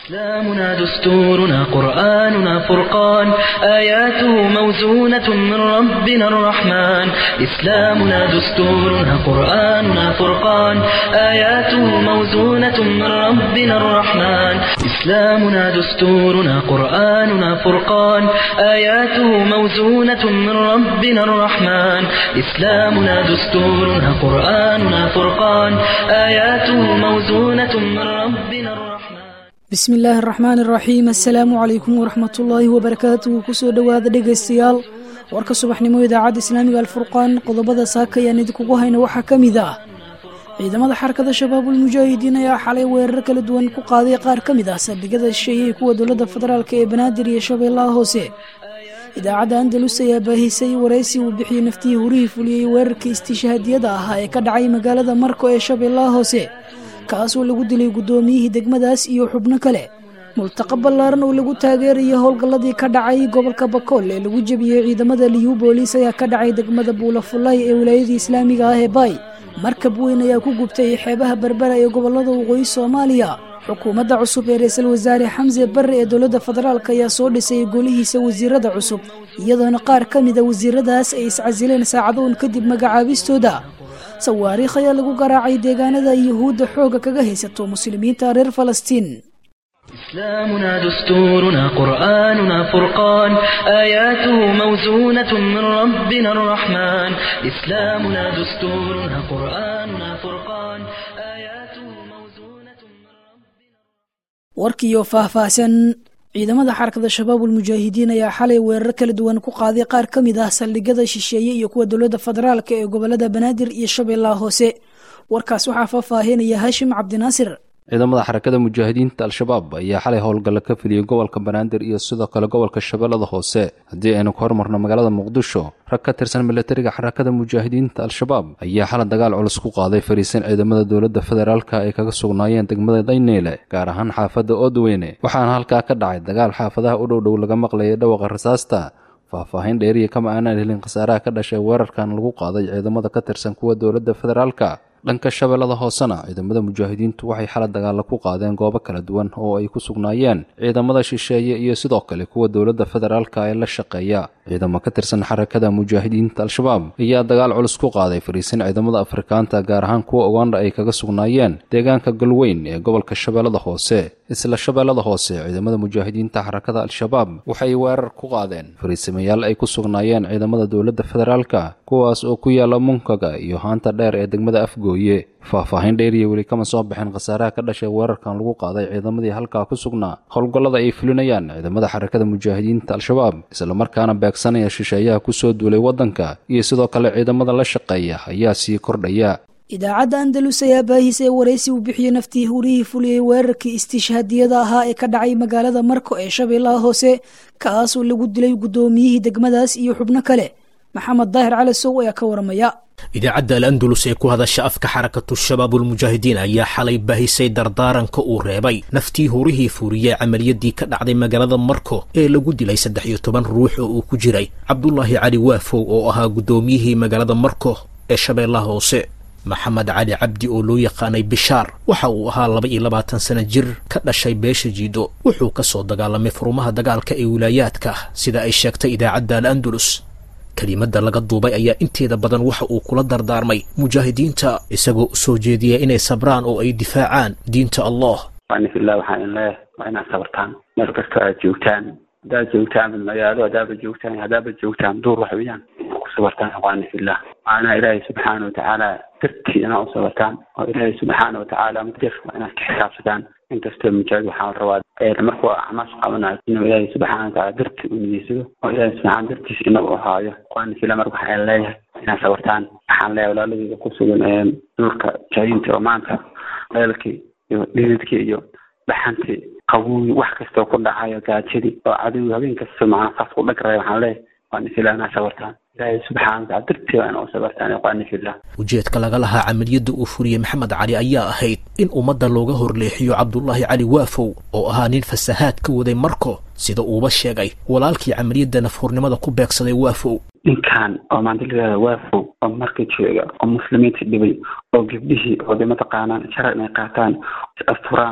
إسلامنا دستورنا قرآننا فرقان آياته موزونة من ربنا الرحمن إسلامنا دستورنا قرآننا فرقان آياته موزونة من ربنا الرحمن إسلامنا دستورنا قرآننا فرقان آياته موزونة من ربنا الرحمن إسلامنا دستورنا قرآننا فرقان آياته موزونة من ربنا الرحمن bismi illaahi araxmaan iraxiim assalaamu calaykum waraxmatullaahi wabarakaatuhu kusoo dhowaada dhegaystayaal warka subaxnimo idaacadda islaamiga alfurqaan qodobada saaka ayaan idinkugu hayna waxaa ka mid ah ciidamada xarakada shabaabul mujaahidiin ayaa xalay weerar kala duwan ku qaaday qaar ka mid ah saldhigyada shisheeyey kuwa dowladda federaalk ee banaadir iyo shabeellaha hoose idaacadda andalus ayaa baahisay waraysi uu bixiyey naftii hurihii fuliyey weerarkii istiishahaadiyada ahaa ee ka dhacay magaalada marko ee shabeellaha hoose kaasoo lagu dilay guddoomiyihii degmadaas iyo xubno kale multaqa ballaaran oo lagu taageerayo howlgalladii ka dhacay gobolka bakool ee lagu jebiyey ciidamada liyu booliis ayaa ka dhacay degmada buulafulay ee wilaayadii islaamiga ah ee baay markab weyn ayaa ku gubtay xeebaha berbera ee gobolada waqooyi soomaaliya xukuumadda cusub ee ra-iisul wasaare xamse barre ee dowladda federaalk ayaa soo dhisay golihiisa wasiirada cusub iyadoona qaar ka mida wasiiradaas ay iscasileen saacadoon kadib magacaabistooda sawaariikh ayaa lagu garaacay deegaanada yuhuudda xooga kaga haysato muslimiinta reer falastiin إسلامنا دستورنا قرآننا فرقان آياته موزونة من ربنا الرحمن إسلامنا دستورنا قرآننا فرقان آياته موزونة من ربنا warkiiyo faahfaahsan ciidamada xarakada shabaabul mujaahidiin ayaa xalay weerar kala duwan ku qaaday qaar ka mid ah saldhigyada shisheeye iyo kuwa dowladda federaalk ee gobolada banaadir iyo shabeellaha hoose warkaas waxaa faahfaahinaya haashim cabdinaasir ciidamada xarakada mujaahidiinta al-shabaab ayaa xalay howlgalla ka filiyey gobolka banaadir iyo sidoo kale gobolka shabeellada hoose haddii aynu ka hormarno magaalada muqdisho rag ka tirsan milatariga xarakada mujaahidiinta al-shabaab ayaa xalay dagaal culus ku qaaday fariisan ciidamada dowladda federaalka ay kaga sugnaayeen degmada dayneyle gaar ahaan xaafadda oodweyne waxaana halkaa ka dhacay dagaal xaafadaha u dhowdhow laga maqlayay dhawaqa rasaasta faahfaahin dheeriya kama aanaan helin khasaaraha ka dhashay weerarkan lagu qaaday ciidamada ka tirsan kuwa dowladda federaalka dhanka shabeellada hoosena ciidamada mujaahidiintu waxay xala dagaalla ku qaadeen goobo kala duwan oo ay ku sugnaayeen ciidamada shisheeye iyo sidoo kale kuwa dowladda federaalka ee la shaqeeya ciidamo ka tirsan xarakada mujaahidiinta al-shabaab ayaa dagaal culus ku qaaday fariisin ciidamada afrikaanta gaar ahaan kuwa uganda ay kaga sugnaayeen deegaanka galweyn ee gobolka shabeellada hoose isla shabeellada hoose ciidamada mujaahidiinta xarakada al-shabaab waxay weerar ku qaadeen fariisamayaal ay ku sugnaayeen ciidamada dowladda federaalka kuwaas oo ku yaala munkaga iyo haanta dheer ee degmada afgooye faahfaahin dheeriya weli kama soo baxeen khasaaraha ka dhashay weerarkan lagu qaaday ciidamadii halkaa ku sugnaa howlgallada ay fulinayaan ciidamada xarakada mujaahidiinta al-shabaab islamarkaana beegsanaya shisheeyaha kusoo duulay waddanka iyo sidoo kale ciidamada la shaqeeya ayaa sii kordhaya idaacadda andalus ayaa baahisay waraysi uu bixiyey naftii hurihii fuliyey weerarkii istiishhaadiyada ahaa ee ka dhacay magaalada marko ee shabeellaha hoose kaasoo lagu dilay guddoomiyihii degmadaas iyo xubno kale maxamed daahir cali sow ayaa ka waramaya idaacadda al andalus ee ku hadasha afka xarakatu shabaabulmujaahidiin ayaa xalay baahisay dardaaranka uu reebay naftii hurihii fuuriyey camaliyadii ka dhacday magaalada marko ee lagu dilay saddex iyo toban ruux oo uu ku jiray cabdulaahi cali waafow oo ahaa guddoomiyihii magaalada marko ee shabeellaha hoose maxamed cali cabdi oo loo yaqaanay bishaar waxa uu ahaa laba iyo labaatan sana jir ka dhashay beesha jiido wuxuu ka soo dagaalamay furumaha dagaalka ee wilaayaadka sida ay sheegtay idaacadda al andalus kelimadda laga duubay ayaa inteeda badan waxa uu kula dardaarmay mujaahidiinta isagoo u soo jeediyay inay sabraan oo ay difaacaan diinta allah anifillah waxaan in leeyahay waa inaad sabartaan meel kastoo aad joogtaan haddaad joogtaan magaalo haddaaba joogtaan haddaaba joogtaan duur wax weeyaan ku sabartaan ikhwaanifillah waana ilaahay subxaana watacaala dartii inaad u sabartaan oo ilaahay subxaana watacaala mudir waa inaad ka xisaabsataan inkastoo mujaahid waxaa la rabaa markuu acmaas qabanayo inuu ilaahay subxaana watacaala dartii u nideysado oo ilaahay subxaana dartiis inagu ahaayo ikhwaanifillah marka waxaan leeyahay inaad sabartaan waxaan leeyahay walaaladeyda ku sugan duurka jaahiinta oo maanta leelkii iyo dhididkii iyo dhaxantii qabuuyi wax kastoo ku dhacayo gaajadii oo cadowi habeen kasta macnaa saas ku dhagraya waxaan leeyahay waan ifilaa inaa sabartaan ilaahay subxaana wataala dartii waa ina u sabartaan ikhwaan ifillah ujeedka laga lahaa camaliyadda uu furiyey maxamed cali ayaa ahayd in ummadda looga horleexiyo cabdulaahi cali waafow oo ahaa nin fasahaad ka waday marko sida uuba sheegay walaalkii camaliyadda nafhurnimada ku beegsaday waafow ninkan oo maanta layihahda waafow oo marka jooga oo muslimiinta dhibay oo gabdhihii oo de mataqaanaan sharar inay qaataan is asturaan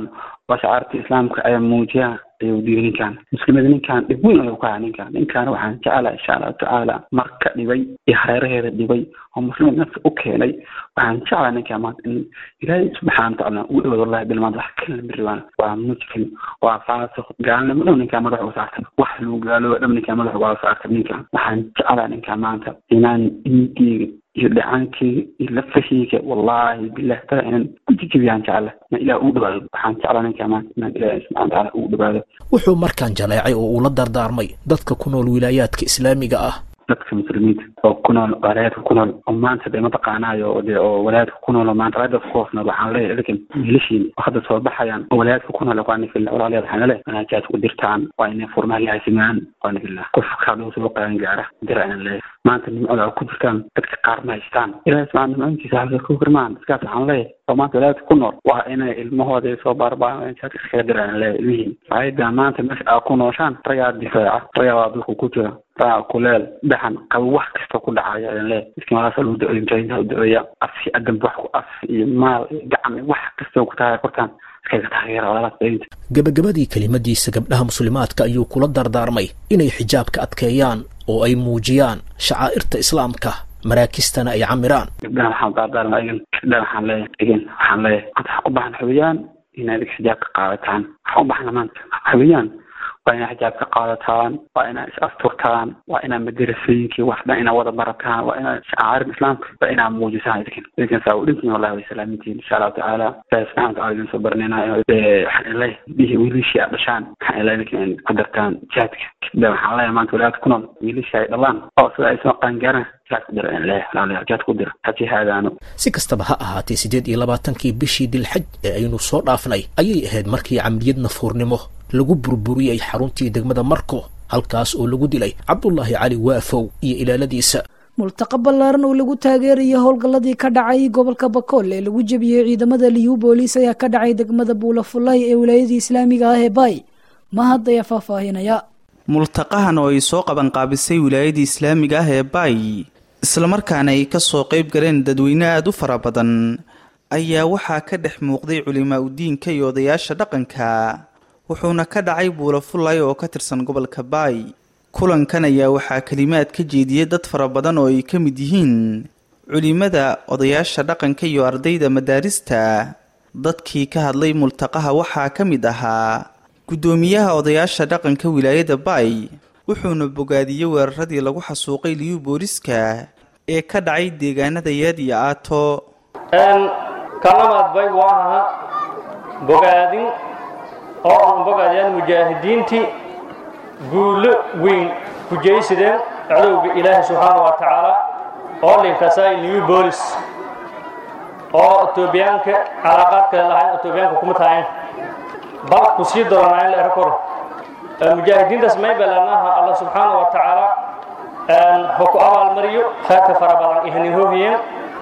waa shacaarta islaamka ayaa muujiyaa ayuu diiday ninkan muslimada ninkan dhib weyn ayuu ka haa ninkan ninkan waxaan jeclaha insha allahu tacaala marka dhibay iyo hareeraheeda dhibay oo muslimad nafta u keenay waxaan jeclaha ninkan maanta in ilaahay subxaana watacaala ugu dhawaad wallahi bil maanta wax kala miribaan waa mujrim waa faasiq gaalnimo dhow ninkan madaxa u saartay wax lagu gaalooba dhab ninkan madaxa waa saartay ninkan waxaan jeclaha ninkan maanta inaan dhiigeyga iyo dhacaankeyga iyo lafaheyga wallahi bilah taa inaan ku jijibiyaan jecla inaan ilaah ugu dhawaado waxaan jeclaa ninkaa maanta inaan ilaahay subxana watacaala ugu dhawaado wuxuu markaan jaleecay oo uu la dardaarmay dadka ku nool wilaayaadka islaamiga ah dadka muslimiinta oo ku nool walaayadka ku nool oo maanta dee mataqaanaayo de oo walaayadka ku nool oo maanta walaayadka ku hoos nool waxaan leeyahay idinkan wiilashiin oo hadda soo baxayaan oo walaayadka ku nool waani fillah walaalayaal waxaan leeyahay manaajaad ku dirtaan waa inay furmaha laasimaan waani fillah qofka haduu soo qaadan gaara dira inaan leeyahay maanta nimcada ku jirtaan dadka qaar ma haystaan ilaahay subxaana nimcoontiisa halka ku firmaan dadkaas waxaan leeyahay oo maanta walaayadka ku nool waa inay ilmahooda soo baarbaan jaadka iskaga dira inaan leeyahay ilmihiin ayada maanta meesha aa ku nooshaan ragaa difaaca ragaa waa dulka ku jira ragaa kuleel dhaxan qabo wax kasta ku dhacaya ayaan leeyahay dadka malaasa lagu da-oya mujaahidiinta u da-oya afsi adanba wax ku af iyo maal iyo gacan wax kasta ku tahay kortaan iskaga taageera walaalaas daynta gebagabadii kelimadiisa gabdhaha muslimaadka ayuu kula dardaarmay inay xijaabka adkeeyaan oo ay muujiyaan shacaa'irta islaamka maraakistana ay camiraan gabdhaha waxaan dardaarma igan gabdhaha waxaan leeyahay igan waxaan leeyahay maanta waxaan u baahan xubiyaan inaad xijaabka qaadataan waxaan u baahna maanta xubiyaan waa inaad xijaabka qaadataan waa inaad is asturtaan waa inaad madarasooyinkii wax dhan inaad wada barataan waa inaad shacaarin islaamka waa inaad muujisaan idinkan idinkan saa u dhintiin wallahi way salaamintiin insha allahu tacaala ilaahi subxana wataala idin soo baranayna waxaan ilaahi bihi wiilishii aad dhashaan waxaan ilaahi idinkan in ku dartaan jihaadka kadib waxaan leeyahay maanta walaadka ku nool wiilishii ay dhalaan oo sida ay soo qaangaaraan jihaad ku dira in ilaahi walaalayaal jihaad ku dira ha jihaadaano si kastaba ha ahaatee siddeed iyo labaatankii bishii dilxaj ee aynu soo dhaafnay ayay ahayd markii camriyad nafuurnimo lagu burburiyey xaruntii degmada marko halkaas oo lagu dilay cabdulaahi cali waafow iyo ilaaladiisa multaqa ballaaran oo lagu taageerayo howlgalladii ka dhacay gobolka bakool ee lagu jebiyey ciidamada liyu booliis ayaa ka dhacay degmada buulafulay ee wilaayadii islaamiga ah ee baay mahad ayaa faahfaahinaya multaqahan oo ay soo qabanqaabisay wilaayadii islaamiga ah ee baay islamarkaana ay kasoo qayb galeen dadweyne aada u fara badan ayaa waxaa ka dhex muuqday culimaa udiinka iyo odayaasha dhaqanka wuxuuna ka dhacay buulafulay oo ka tirsan gobolka baay kulankan ayaa waxaa kelimaad ka jeediyey dad fara badan oo ay ka mid yihiin culimada odayaasha dhaqanka iyo ardayda madaarista dadkii ka hadlay multaqaha waxaa ka mid ahaa guddoomiyaha odayaasha dhaqanka wilaayada baay wuxuuna bogaadiyey weeraradii lagu xasuuqay liyu booliska ee ka dhacay deegaanada yaad iyo aato kalamaad bay waa aha bogaadin oo aan bogaadayaan mujaahidiintii guulo weyn ku jeysadeen cadowga ilaahay subxaana wa tacaala oo linkasay new bolis oo etoobiyaanka calaaqaad kale lahayn etoobiyaanka kuma tahayn bal ku sii doonaayn la ero koro mujaahidiintaas may balanaha allah subxaana wa tacaala ha ku abaalmariyo khayrka fara badan ihanin hohiyeen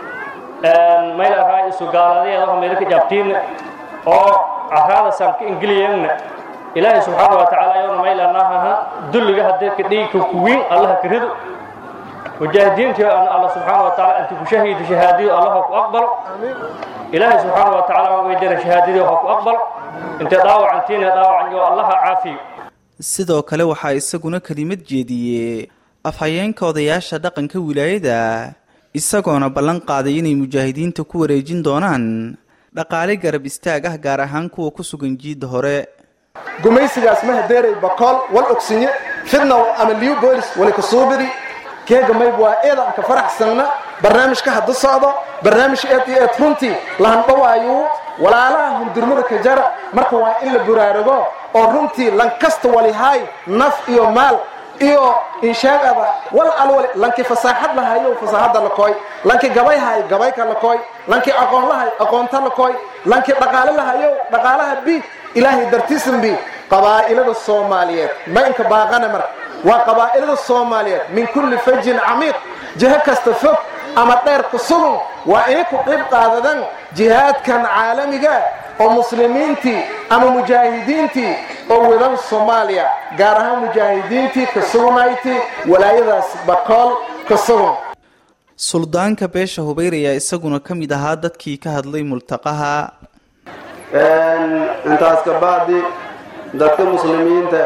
mayl araa isu gaaladeeda waxa meelka jaabtiinna oo caraada sanka ingiliyeenna ilaahay subxaana wa tacaala ayona maylanahaha dulliga haddee ka dhigi ka kuwiin allaha ka rido mujaahidiintii aan allah subxaana wa tacaala inti ku shahiido shahaadadii allah ha ku aqbalo ilaahay subxaana wa tacaala waan weydana shahaadadii ha ku aqbalo intay dhaawacantiina dhaawacan iyo allaha caafiyo sidoo kale waxaa isaguna kelimad jeediyey afhayeenka odayaasha dhaqanka wilaayada isagoona ballan qaaday inay mujaahidiinta ku wareejin doonaan dhaqaale garab istaag ah gaar ahaan kuwa ku sugan jiidda hore gumaysigaas ma hadeeray bakool wal ogsinye fidnaw ama liu boolis wali kasuubidi keega mayb waa eedan ka faraxsanna barnaamijka hadda socdo barnaamij eed iyo eed runtii lahandhawaayuu walaalaha hundurmada ka jara marka waa in la buraarugo oo runtii lankasta walihaay naf iyo maal iyo inshaagada wal alwali lankii fasaaxad lahayo fasaaxadda la kooy lankii gabayhay gabayka la kooy lankii aqoon lahay aqoonta la kooy lankii dhaqaale lahayo dhaqaalaha bi ilaahay dartiisan bi qabaa'ilada soomaaliyeed ma inka baaqana marka waa qabaa'ilada soomaaliyeed min kulli fajin camiiq jiho kasta fog ama dheer ku sugun waa inay ku qayb qaadadan jihaadkan caalamiga oo muslimiintii ama mujaahidiintii oo wadan soomaaliya gaar ahaan mujaahidiintii ka sugnayti walaayadaas bakool ka sugun suldaanka beesha hubayr ayaa isaguna ka mid ahaa dadkii ka hadlay multaqaha intaas ka bacdi dadka muslimiinta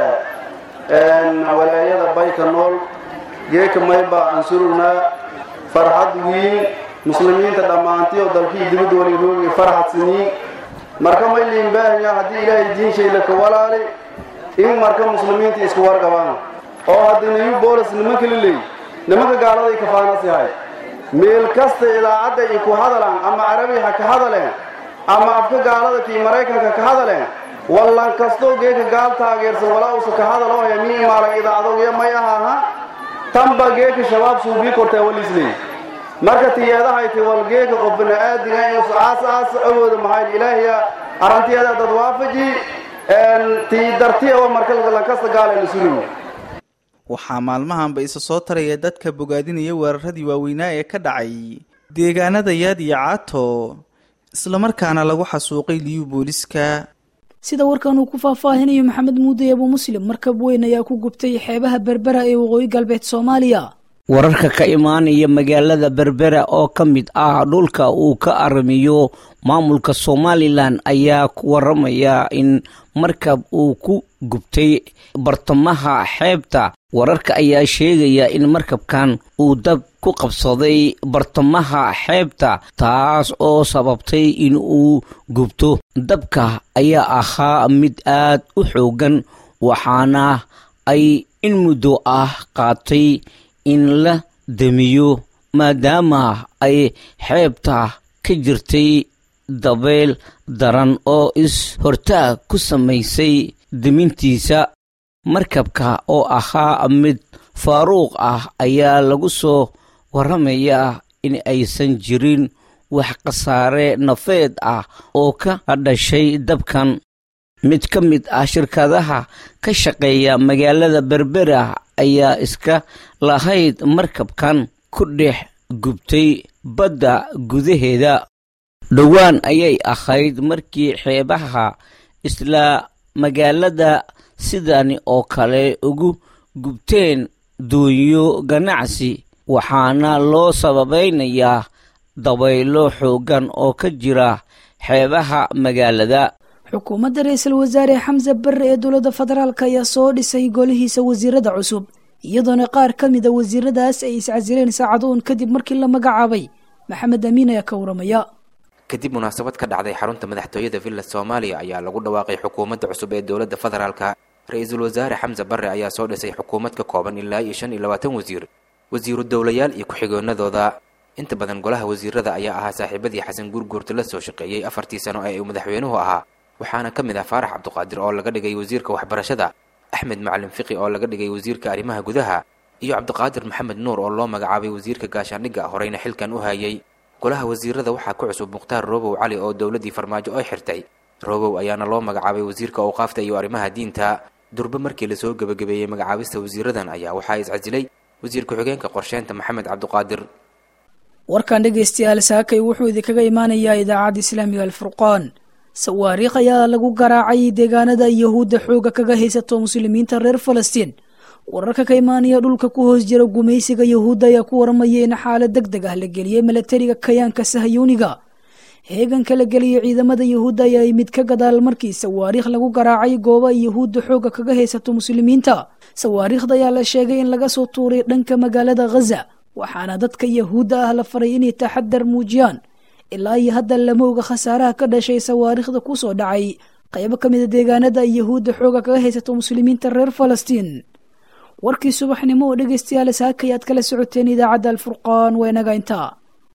walaayada bayka nool geeka mayba ansurugnaa farxad wiin muslimiinta dhammaantiyo dalkii dibadda waliroogi farxad siniin marka may liinbaahaya haddii ilaahay diinshayla ka walaali in marka muslimiinta isku warqabaan oo haddii new bolis nimanka la leey nimanka gaaladay kafaanasi yahay meel kasta idaacadda ay ku hadalaan ama carabi ha ka hadaleen ama afka gaalada kii maraykanka ka hadaleen wallan kastoo geeka gaal taageersan walaa usa ka hadaloo hemii imaalan idaacadoogiya may ahaaha tanba geeka shabaab suubii kortaa walisley marka tiyeedahayti wal geeka qof bini'aadiga iyo aas aas awooda maxay ilaahiya arrantiyeeda dad waafaji tii dartiya marka lankasta gaalayna suliyo waxaa maalmahanba isa soo taraya dadka bogaadinaya weeraradii waaweynaa ee ka dhacay deegaanada yaad iyo caato islamarkaana lagu xasuuqay liyu booliska sida warkan uu ku faahfaahinayo maxamed muuday abu muslim markab weyn ayaa ku gubtay xeebaha berbera ee waqooyi galbeed soomaaliya wararka ka imaanaya magaalada berbera oo ka mid ah dhulka uu ka aramiyo maamulka somalilan ayaa ku waramaya in markab uu ku gubtay bartamaha xeebta wararka ayaa sheegaya in markabkan uu dab ku qabsaday bartamaha xeebta taas oo sababtay in uu gubto dabka ayaa ahaa mid aad u xoogan waxaana ay in muddo ah qaatay in la damiyo maadaama ay xeebta ka jirtay dabeyl daran oo is-hortaag ku samaysay demintiisa markabka oo ahaa mid faaruuq ah ayaa lagu soo waramayaa in aysan jirin wax khasaare nafeed ah oo ka dhashay dabkan mid ka mid ah shirkadaha ka shaqeeya magaalada berbera ayaa iska lahayd markabkan ku dhex gubtay badda gudaheeda dhowaan ayay ahayd markii xeebaha isla magaalada sidani oo kale ugu gubteen doonyo ganacsi waxaana loo sababaynayaa dabaylo xooggan oo ka jira xeebaha magaalada xukuumadda ra-iisul wasaare xamse barre ee dowladda federaalk ayaa soo dhisay golihiisa wasiirada cusub iyadoona qaar ka mida wasiiradaas ay iscasileen saacadoon kadib markii la magacaabay maxamed amiin ayaa ka waramaya kadib munaasabad ka dhacday xarunta madaxtooyada villa soomaaliya ayaa lagu dhawaaqay xukuumadda cusub ee dowladda federaalka ra-iisul wasaare xamse barre ayaa soo dhisay xukuumad ka kooban ilaa iyo shan iyo labaatan wasiir wasiiru dowlayaal iyo ku-xigoonadooda inta badan golaha wasiirada ayaa ahaa saaxiibadii xasan guurguurta la soo shaqeeyey afartii sano ee uu madaxweynuhu ahaa waxaana ka mid ah faarax cabduqaadir oo laga dhigay wasiirka waxbarashada axmed macalin fiqi oo laga dhigay wasiirka arrimaha gudaha iyo cabdiqaadir maxamed nuur oo loo magacaabay wasiirka gaashaandhigga horeyna xilkan u hayay golaha wasiirada waxaa ku cusub mukhtaar roobow cali oo dowladdii farmaajo ay xirtay roobow ayaana loo magacaabay wasiirka awqaafta iyo arrimaha diinta durbe markii lasoo gebagabeeyey magacaabista wasiiradan ayaa waxaa iscasilay wasiir ku-xigeenka qorsheynta maxamed cabduqaadir warkan dhegaystayaal saakay wuxuu idinkaga imaanayaa idaacadda islaamiga alfurqaan sawaariikh ayaa lagu garaacay deegaanada yahuudda xooga kaga haysato muslimiinta reer falastiin wararka ka imaanaya dhulka ku hoos jira gumaysiga yahuudda ayaa ku waramaya in xaalad deg deg ah la geliyey milatariga kayaanka sahayuuniga heeganka la geliyay ciidamada yahuudda ayaa yimid ka gadaal markii sawaariikh lagu garaacay gooba yahuudda xooga kaga haysato muslimiinta sawaariikhda ayaa la sheegay in laga soo tuuray dhanka magaalada ghaza waxaana dadka yahuudda ah la faray inay taxadar muujiyaan ilaa iyo hadda lama oga khasaaraha ka dhashay sawaariikhda ku soo dhacay qaybo ka mida deegaanada ay yahuudda xooga kaga haysato muslimiinta reer falastiin warkii subaxnimo oo dhegaystayaal saakayaad kala socoteen idaacadda alfurqaan waa inaga intaa